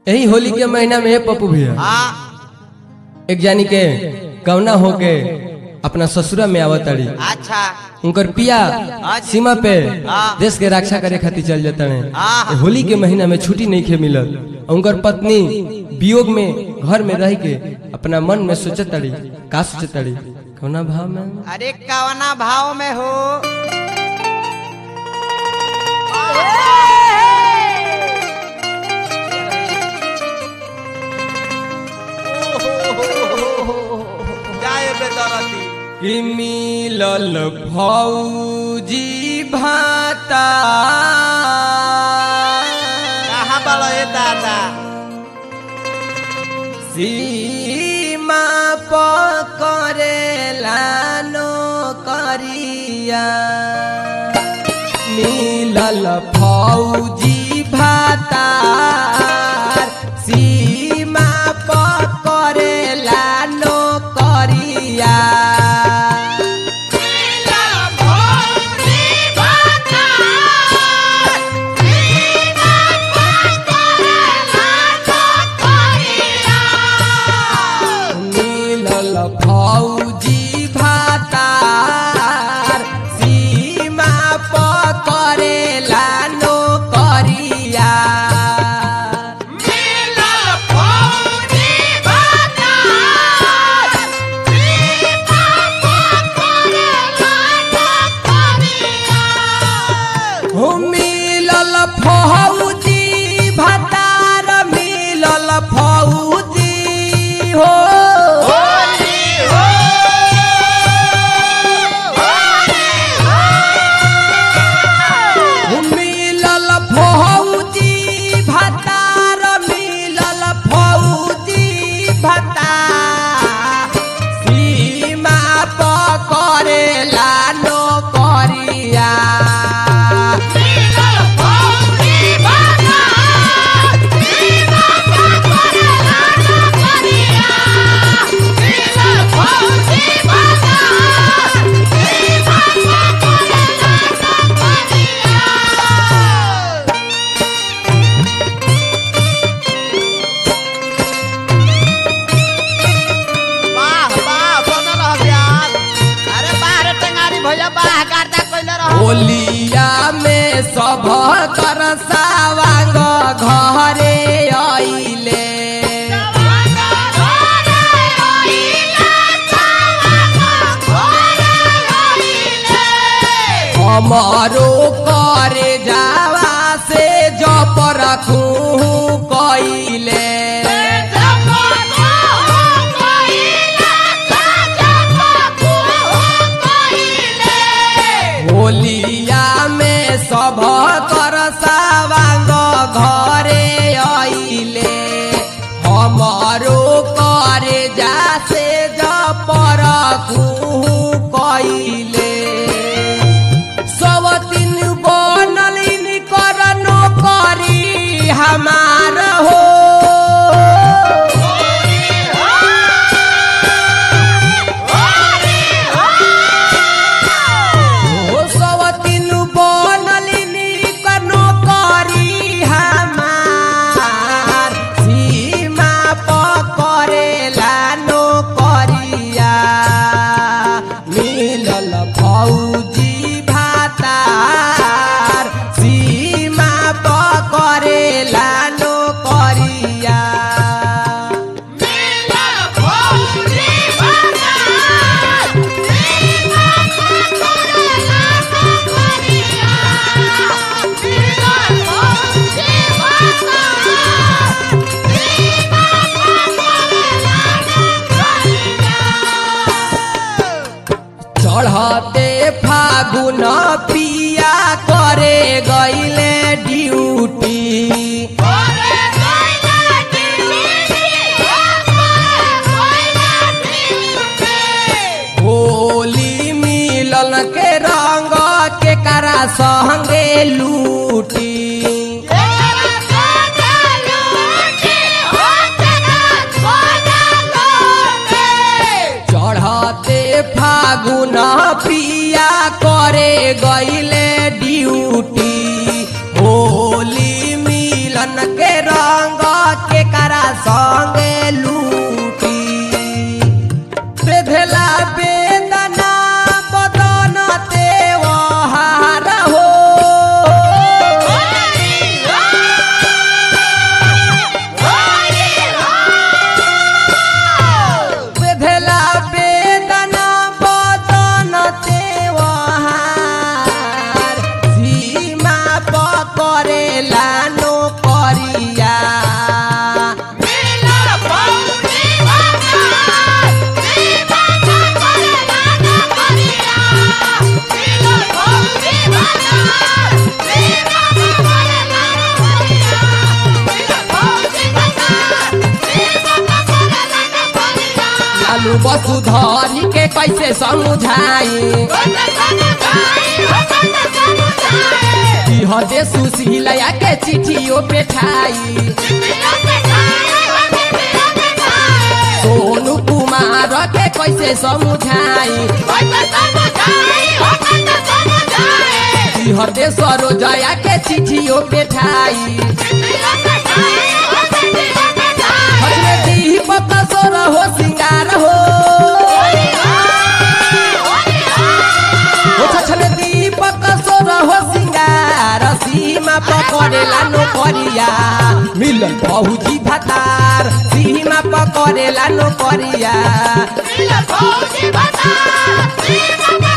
यही होली के महीना में पप्पू भैया हाँ एक जानी के कवना होके अपना ससुरा में आवत ताड़ी अच्छा उनकर पिया सीमा पे हाँ। देश के रक्षा करे खातिर चल जाता हाँ। है होली के महीना में छुट्टी नहीं खे मिलल उनकर पत्नी वियोग में घर में रह के अपना मन में सोचत ताड़ी का सोचत ताड़ी कवना भाव में अरे कवना भाव में हो जाए बेदरती कि मिलल भौजी भाता कहाँ बड़ा है दादा सीमा पकड़ेला नो करिया मिलल फौजी भातार सीमा पकड़ेला नो करिया मिलल फौजी भातार सीमा पकड़ेला नो करिया हो मिलल फौजी भतार मिलल फौजी हो हो मिलल फौजी भतार मिलल फौजी भतार सीमा पकड़ेला नो करिया वाह वाह बनल रह प्यार अरे बाहर टेंगारी भैया बाह गार्दा कइले रह होलिया में सभ कर सावांग घरे आइले हमारो करे जावा से जप रखू कइले होलिया में सभ कर सावांग घरे आइले हमारो करे जा से जप रखू कइले सब दिन बनल कर नौकरी हमार हो हो सब दिन बनल कर नौकरी हमार सीमा पकड़ेला नौकरिया मिलल फौजी भातार सीमा पकड़ेला नौकरिया चढ़ते फागुन पिया करे गईले ड्यूटी होली मिलन के रंग के करा संगे लूटी चढ़ते फागुन पिया करे गईले ड्यूटी होली मिलन के रंग के वसुधरी के कैसे समझाई हदे सुशीलया के चिट्ठियों पे ठाई सोनू कुमार के कैसे समझाई हदे सरोजया के चिट्ठियों पे ठाई हजमे दीपक सोर हो सिंगार हो ओ छछले दीपक सोर हो सिंगार सीमा पकड़ेला नोकरिया मिलन बहुजी भतार सीमा पकड़ेला नोकरिया Mira, Fauci, Batata, Viva